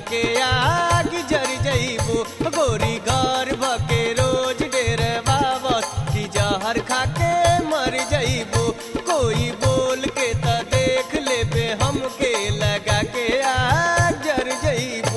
के आग जर जइबो गोरी घर भके रोज डेर बाबस की जहर खा के मर जइबो कोई बोल के त देख लेबे हमके लगा के आग जर जइबो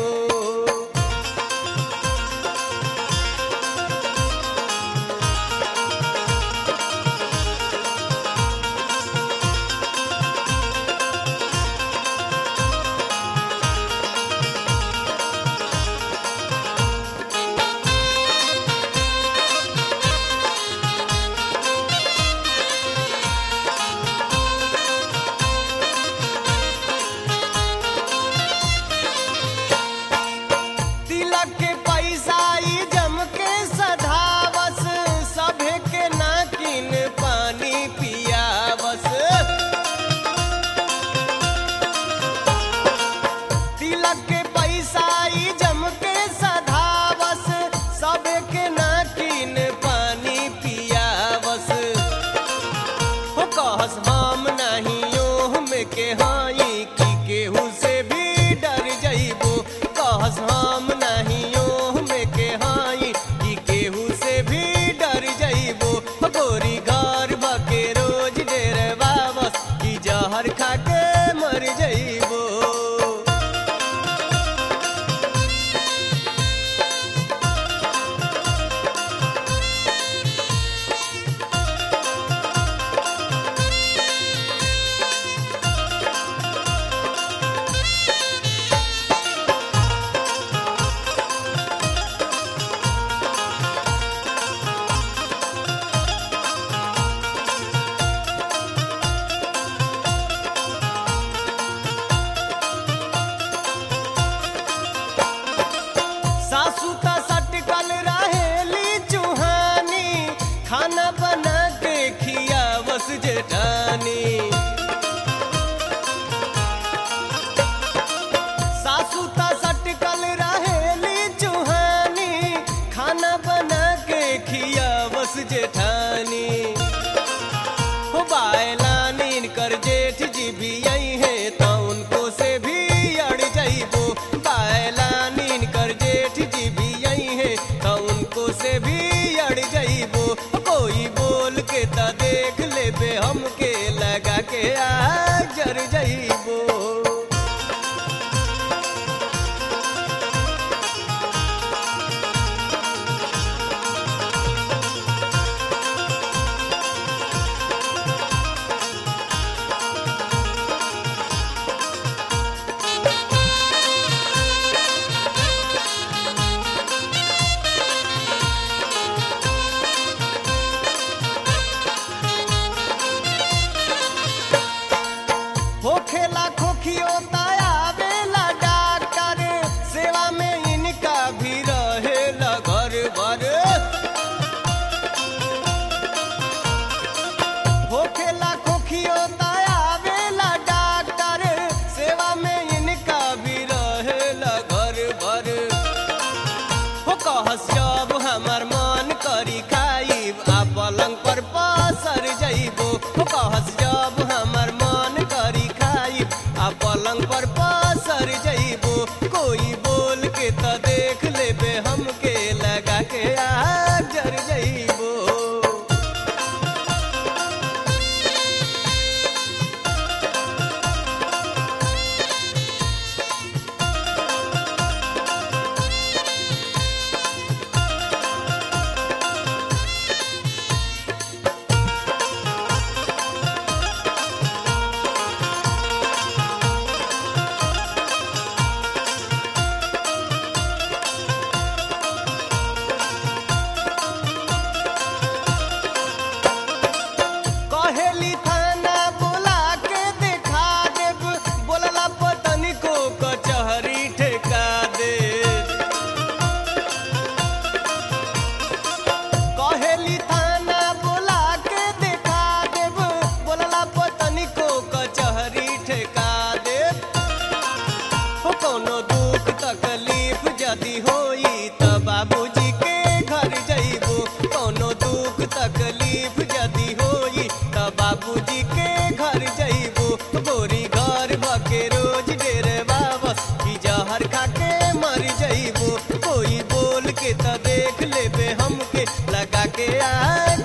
तिलक के पैसा ई जम के सधावस सभे के नाकिन पानी पियावस तिलक के पैसा ई जम के सधावस सभे के नाकिन पानी पियावस हो कहस हम नहीं ओह में के हाई की केहू से भी डर जइबो कहस हम नहीं ओह में के हाई की केहू से भी डर जइबो हो गोरी घर बके रोज डेर बाबस की जहर खा के मर जइबो सासू का सटकल रहेली चूहानी खाना बना के खियावस जेठानी सासू का सटकल रहेली चूहानी खाना बना के खियावस जेठानी हो बायलानीन कर जेठ जी भी आई है तो उनको से भी अड़ जाइबो बायलानीन कर जेठ जी भी आई है तो उनको से भी अड़ जाइबो कोई बोल के त देख लेबे हमके लगा के आ जर जाइबो होखेला खोखियो आवेला डॉक्टर सेवा में इनका भी रहेला घर भर होखेला खोखियो आवेला डॉक्टर सेवा में इनका भी रहेला घर भर हो कहस जब हमर मन करी खाइब आ पलंग पर पसर जइबो हो कहस जब हमर मन करी खाइब आ पलंग पर पसर जइबो कोई बोल के त देख लेबे हमके लगा के आ जर जइबो राजा